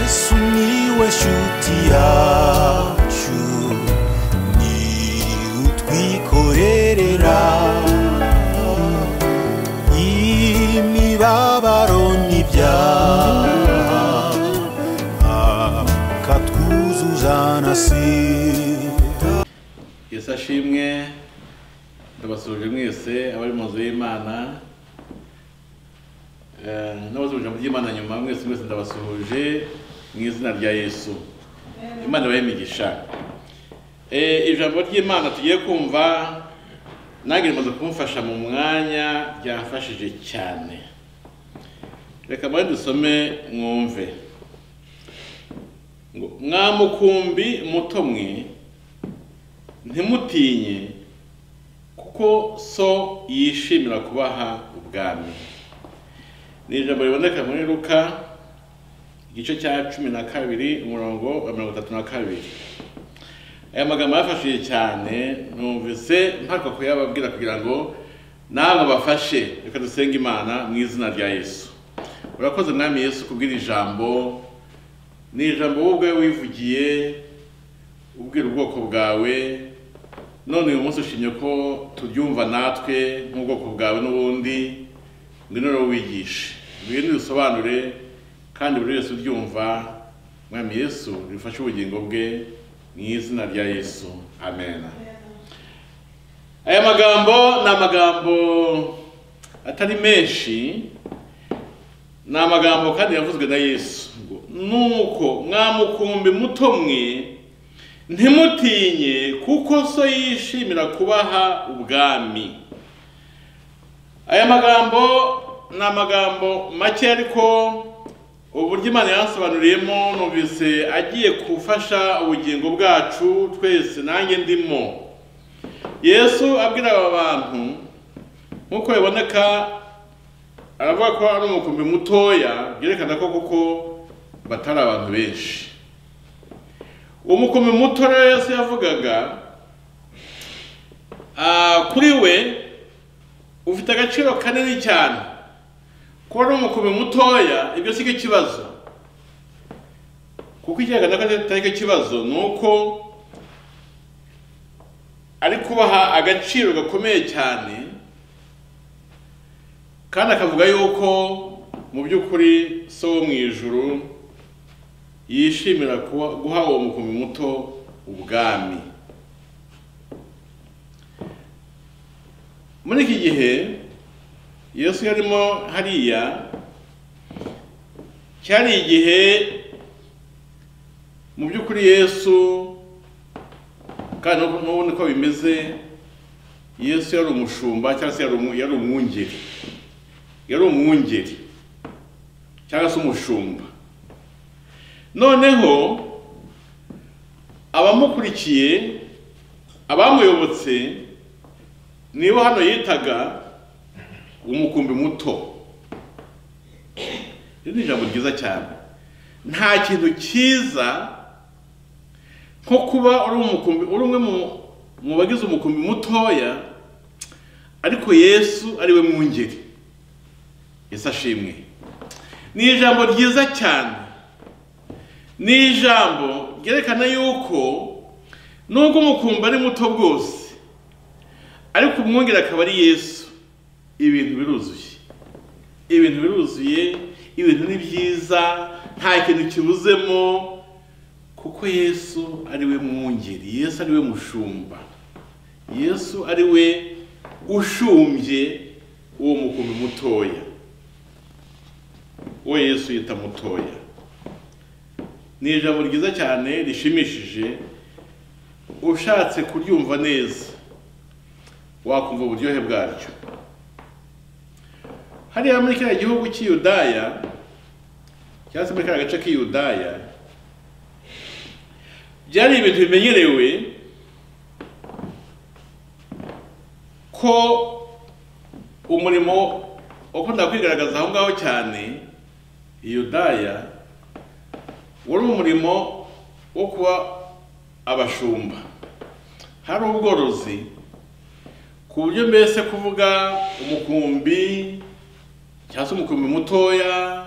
sumiłeś utiaciu ni utwikorerera imibabaro n'ibyaha akatwuzuza na sida yesu ashimwe ndabasuhuje mwese abari mu nzu y'imana Eh, n'abasuhuje mu by'imana nyuma mwese mwese ndabasuhuje mu izina rya yesu imana ibahe imigisha Eh, ijambo ry'imana tugiye kumva nange rimaze kumfasha mu mwanya ryamfashije cyane reka mbare dusome mwumve ngo mwamukumbi muto mwe ntimutinye kuko so yishimira kubaha ubwami ni ijambo riboneka muri luka igice cya cumi na kabiri umurongo wa mirongo itatu na kabiri aya magambo yafashije cyane numvise mpaka kuyababwira kugira ngo namwe bafashe reka dusenge imana mu izina rya yesu urakoze mwami yesu kubwira ijambo ni ijambo wowe ubwawe wivugiye ubwira ubwoko bwawe none uyu munsi ushimye ko turyumva natwe nk'ubwoko bwawe n'ubundi ngwino rero wigishe ngwino usobanure kandi buri wese uryumva mwami yesu rifashe ubugingo bwe mu izina rya yesu amen aya magambo ni amagambo atari menshi ni amagambo kandi yavuzwe na yesu ngo nuko mwamukumbi muto mwe ntimutinye kuko so yishimira kubaha ubwami aya magambo ni amagambo make ariko uburyo imana yansobanuriyemo numvise agiye gufasha ubugingo bwacu twese nanjye ndimo yesu abwira aba bantu nk'uko biboneka aravuga ko ari umukumbi mutoya byerekana ko kuko batari abantu benshi umukumbi muto rero yesu yavugaga ah, kuri we ufite agaciro kanini cyane kuba ari umukumbi mutoya ibyo si cyo kibazo kuko ikigaragara ko atari cyo kibazo ni uko ari kubaha agaciro gakomeye cyane kandi akavuga yuko mu by'ukuri so wo mu ijuru yishimira kuba guha uwo mukumbi muto ubwami muri iki gihe yesu yarimo hariya cyari igihe mu by'ukuri yesu kandi n'ubu n'ubu niko bimeze yesu yari umushumba cyangwa se yari umu- yari umwungeri yari umwungeri cyangwa se umushumba noneho abamukurikiye abamuyobotse nibo hano yitaga umukumbi muto iri ni ijambo ryiza cyane nta kintu cyiza nko kuba uri umukumbi uri umwe mu- mu bagize umukumbi mutoya ariko yesu ari we mwungeri yesu ashimwe ni ijambo ryiza cyane ni ijambo ryerekana yuko nubwo umukumbi ari muto bwose ariko umwungere akaba ari yesu ibintu biruzuye ibintu biruzuye ibintu ni byiza nta kintu kibuzemo kuko yesu ari we mwungeri yesu ari we mushumba yesu ari we ushumbye uwo mukumbi mutoya uwo yesu yita mutoya ni ijambo ryiza cyane rishimishije ushatse kuryumva neza wakumva uburyohe bwaryo hariya muri kiriya gihugu cy'iyudaya cyangwa se muri kariya gace k'iyudaya byari ibintu bimenyerewe ko umurimo wakunda kwigaragaza aho ngaho cyane iyudaya wari umurimo wo kuba abashumba hari ubworozi ku buryo mbese kuvuga umukumbi cyangwa se umukumbi mutoya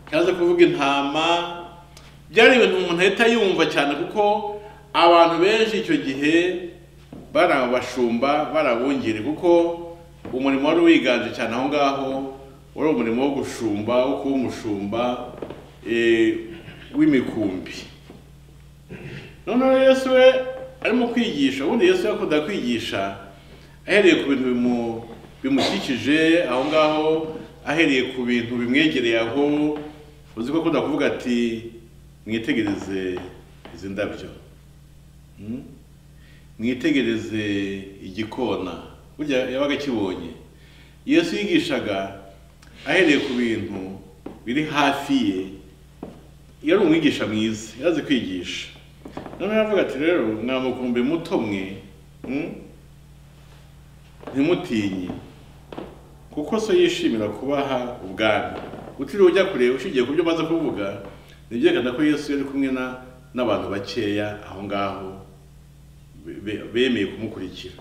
cyangwa se kuvuga intama byari ibintu umuntu ahita yumva cyane kuko abantu benshi icyo gihe bari abashumba bari abungeri kuko umurimo wari wiganje cyane aho ngaho wari umurimo wo gushumba wo kuba umushumba eh, w'imikumbi noneho yesu we arimo kwigisha ubundi yesu yakunda kwigisha ahereye ku bintu bimu- bimukikije aho ngaho ahereye ku bintu bimwegereye aho uzi ko akunda kuvuga ati mwitegereze izi ndabyo Hmm? mwitegereze igikona burya yabaga akibonye yesu yigishaga ahereye ku bintu biri hafi ye yari umwigisha mwiza yazi kwigisha noneho aravuga ati rero mwamukumbi muto mwe mm? ntimutinye kuko so yishimira kubaha ubwami utiriwe ujya kure ushingiye ku byo umaze kuvuga nibyerekana ko yesu yari kumwe na- n'abantu bakeya aho ngaho be- be- bemeye kumukurikira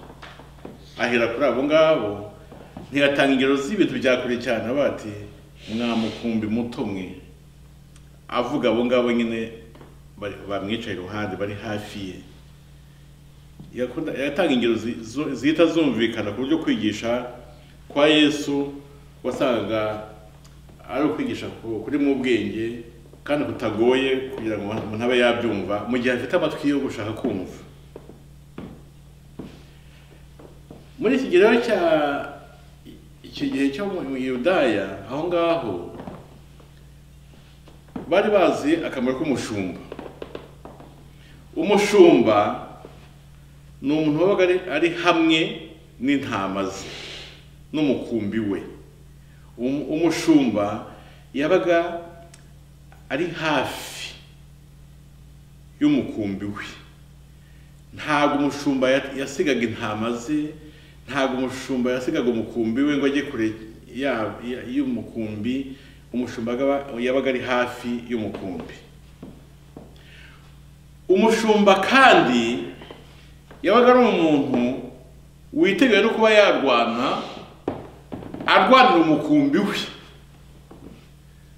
ahera kuri abo ngabo ntiyatanga ingero z'ibintu bya kure cyane avuga ati mwamukumbi muto mwe avuga abo ngabo nyine bari- bamwicaye iruhande bari hafi ye Yakunda- yatanga ingero zi- zo- zihita zumvikana ku buryo kwigisha kwa yesu wasangaga ari ukwigisha ku- kuri mu ubwenge kandi kutagoye kugira ngo umuntu abe yabyumva mu gihe afite amatwi yo gushaka kumva muri iki gihe rero cya iki gihe cyo mu mu yudaya aho ngaho bari bazi akamaro k'umushumba umushumba ni umuntu wabaga ari- ari hamwe n'intama ze n'umukumbi we Um- umushumba yabaga ari hafi y'umukumbi we ntabwo umushumba ya- yasigaga intama ze ntabwo umushumba yasigaga umukumbi we ngo ajye kure ya- ya- y'umukumbi umushumba yaba- yabaga ari hafi y'umukumbi umushumba kandi yabaga ari umuntu witeguye no kuba yarwana arwanira umukumbi we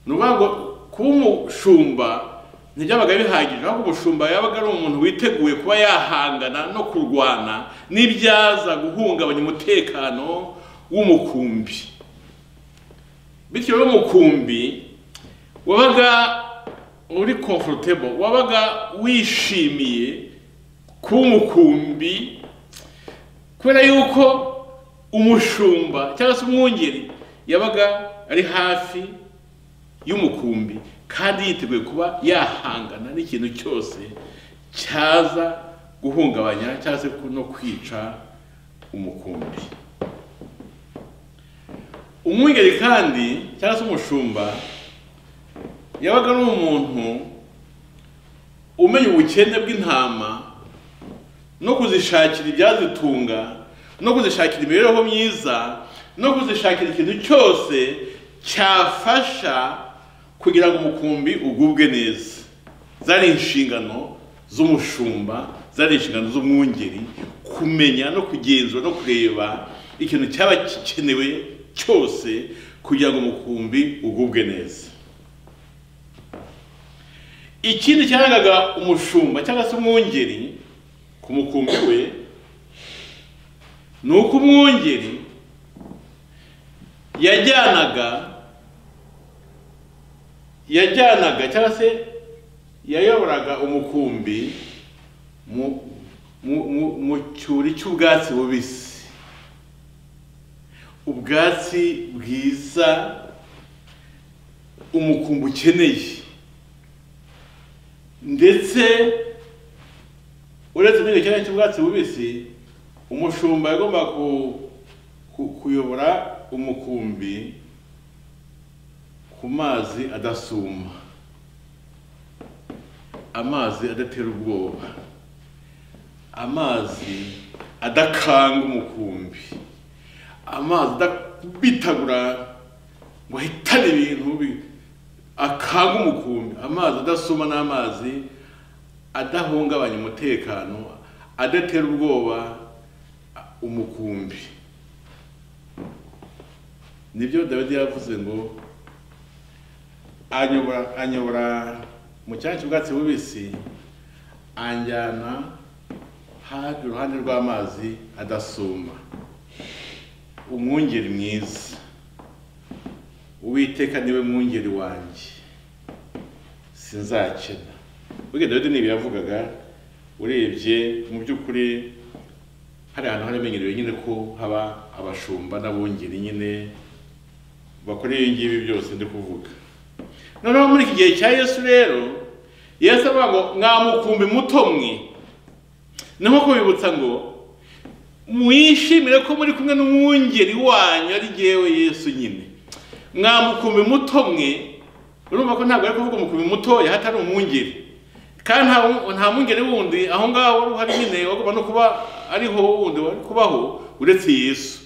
ni ukuvuga ngo kuba umushumba ntibyabaga bihagije ahubwo umushumba yabaga ari umuntu witeguye kuba yahangana no kurwana n'ibyaza guhungabanya umutekano w'umukumbi bityo rero umukumbi wabaga uri comfortable wabaga wishimiye kuba umukumbi kubera yuko umushumba cyangwa se umwungeri yabaga ari hafi y'umukumbi kandi yiteguye kuba yahangana n'ikintu cyose cyaza guhungabanya cyangwa se no kwica umukumbi umwungeri kandi cyangwa se umushumba yabaga ari umuntu umenya ubukene bw'intama no kuzishakira ibyazitunga no kuzishakira imibereho myiza no kuzishakira ikintu cyose cyafasha kugira ngo umukumbi ugubwe neza zari inshingano z'umushumba zari inshingano z'umwungeri kumenya no kugenzura no kureba ikintu cyaba gikenewe cyose kugira ngo umukumbi ugubwe neza ikindi cyarangaga umushumba cyangwa se umwungeri ku mukumbi we ni uko umwungeri yajyanaga yajyanaga cyangwa se yayoboraga umukumbi mu mu- mu- mu cyuri cy'ubwatsi bubisi ubwatsi bwiza umukumbi ukeneye ndetse uretse n'icyo cyanya cy'ubwatsi bubisi umushumba yagomba ku- ku- kuyobora umukumbi ku mazi adasuma amazi adatera ubwoba amazi adakanga umukumbi amazi adabitagura ngo ahitane ibintu bi- akanga umukumbi amazi adasuma n'amazi adahungabanya umutekano adatera ubwoba a- umukumbi nibyo dawidi yavuze ngo anyobora anyobora mu cyanya cy'ubwatsi bubisi anjyana hafi iruhande rw'amazi adasuma umwungeri mwiza uwiteka niwe mwungeri wanjye sinzakena burya dawidi ni ibi yavugaga urebye mu by'ukuri hari ahantu haremenyerewe nyine ko haba abashumba n'abungeri nyine bakora ibi ngibi byose ndi kuvuga noneho muri iki gihe cya yesu rero yesu avuga ngo mwamukumbi muto mwe ni nko kubibutsa ngo mwishimire ko muri kumwe n'umwungeri wanyu ari ngewe yesu nyine mwamukumbi muto mwe urumva ko ntabwo ari kuvuga umukumbi mutoya hatari umwungeri kandi nta nta mwungeri wundi aho ngaho wari uhari nyine wagomba no kuba ariho wundi wari kubaho uretse yesu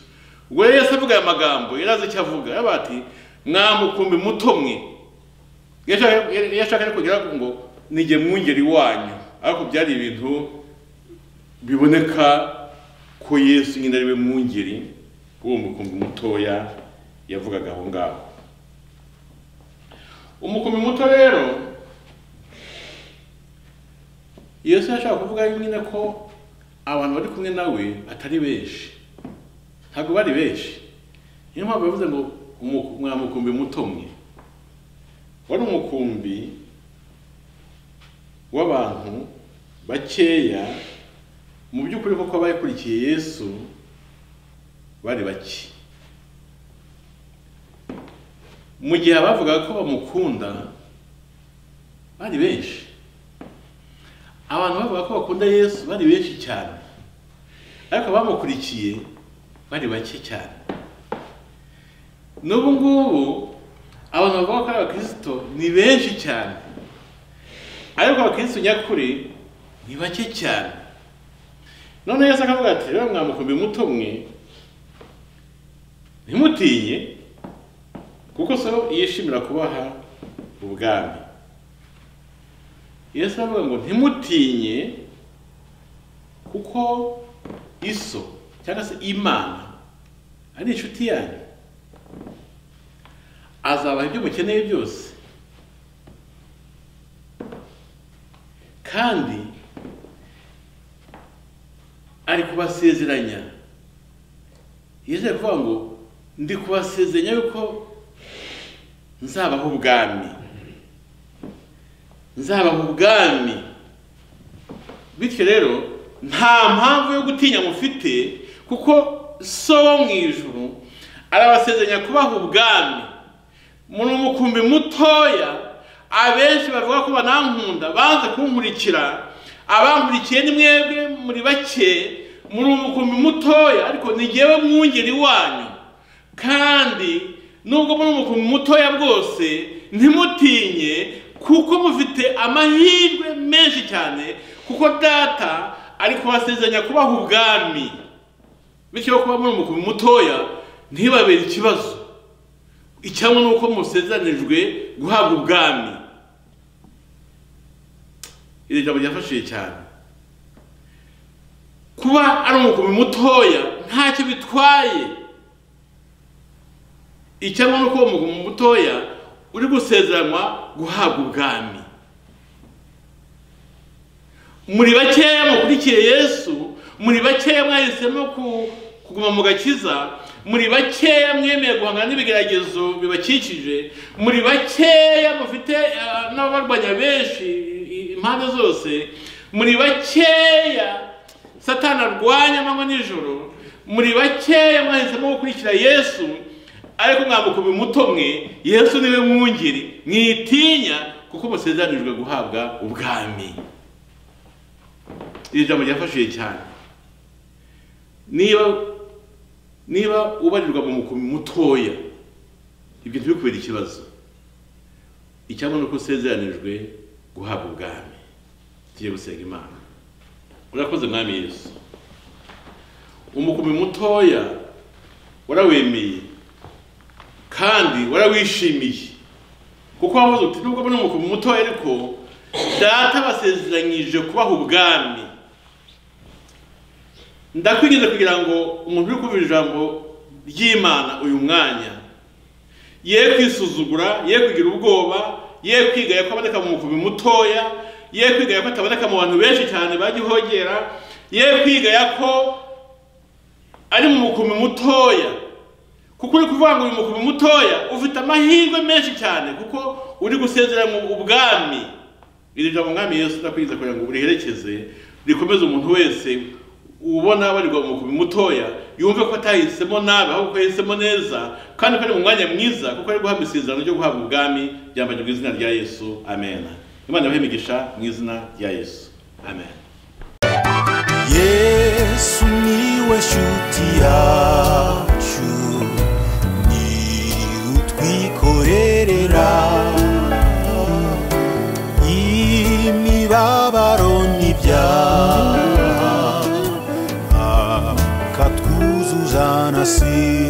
ubwo rero yesu avuga aya magambo yari azi icyo avuga yaravuga ati mwamukumbi muto mwe yashaka kugira ngo nige mwungeri wanyu ariko byari ibintu biboneka ko yesu nyine ari we mwungeri w'uwo mukumbi mutoya yavugaga aho ngaho umukumbi muto rero yesu yashaka kuvuga nyine ko abantu bari kumwe nawe atari benshi ntabwo bari benshi niyo mpamvu bavuze ngo mwamukumbi muto mwe wari umukumbi w'abantu bakeya mu by'ukuri koko abakurikiye yesu bari bake mu gihe abavugaga ko bamukunda bari benshi abantu bavuga ko bakunda yesu bari benshi cyane ariko abamukurikiye bari bake cyane n'ubu ngubu abantu bavuga ko ari abakristo ni benshi cyane ariko abakristo nyakuri ni bake cyane none yesu akavuga ati rero mwamukumbi muto mwe ntimutinye kuko so yishimira kubaha ubwami yesu aravuga ngo ntimutinye kuko iso cyangwa se imana ari inshuti yanyu azabaha ibyo mukeneye byose kandi ari kubasezeranya yizeye kuvuga ngo ndi kubasezeranya yuko nzabaho ubwami nzabaho ubwami bityo rero nta mpamvu yo gutinya mufite kuko so wo mu ijuru arabasezeranya kubaha ubwami muri umukumbi mutoya abenshi bavuga ko banankunda banze kunkurikira abankurikiye ni mwebwe muri bake muri umukumbi mutoya ariko ni ngewe mwungeri wanyu kandi nubwo muri umukumbi mutoya bwose ntimutinye kuko mufite amahirwe menshi cyane kuko data ari kubasezeranya kubaha ubwami bityo kuba muri umukumbi mutoya ntibabere ikibazo icyangwa ni uko musezeranijwe guhabwa ubwami iri jambo ryafashije cyane kuba ari umukumbi mutoya ntacyo bitwaye icyangwa ni uko uwo mukumbi mutoya uri gusezeranwa guhabwa ubwami muri bakeya mukurikiye yesu muri bakeya mwahisemo kuguma mu gakiza muri bakeya mwemeye guhangana n'ibigeragezo bibakikije muri bakeya mufite n'abarwanya benshi impande zose muri bakeya satana arwanya amanywa nijoro muri bakeya mwahisemo gukurikira yesu ariko mwamukubi muto mwe yesu niwe mwungeri mwitinya kuko musezeranijwe guhabwa ubwami iri jambo ryafashije cyane niba niba ubarirwa mu mukumbi mutoya ibyo ntibikubere ikibazo icyaba ni uko usezeranijwe guhabwa ubwami tugiye gusenga imana urakoze mwami yesu umukumbi mutoya warawemeye kandi warawishimiye kuko wavuze uti nubwo ari umukumbi mutoya ariko data basezeranyije kubaha ubwami ndakwigize kugira ngo umuntu uri kuvuga ijambo ry'imana uyu mwanya ye kwisuzugura ye kugira ubwoba ye kwiga ko aboneka mu mukubi mutoya ye kwiga ko ataboneka mu bantu benshi cyane bagihogera ye kwiga ko ari mu mukubi mutoya kuko uri kuvuga ngo uyu mukubi mutoya ufite amahirwe menshi cyane kuko uri gusezera mu ubwami iri jambo umwami yesu ndakwiza kugira ngo uriherekeze rikomeze umuntu wese ubona abarirwa mu mukubi mutoya yumve ko atahisemo nabi ahubwo ko yahisemo neza kandi ko ari mu mwanya mwiza kuko ari guhabwa isezerano ryo guhabwa ubwami ryambajwe izina rya yesu amen imana yabahe imigisha mu izina rya yesu amen yesu niwe shuti yacu ni utwikorerera imibabaro n'ibyaha akatwuzuza na si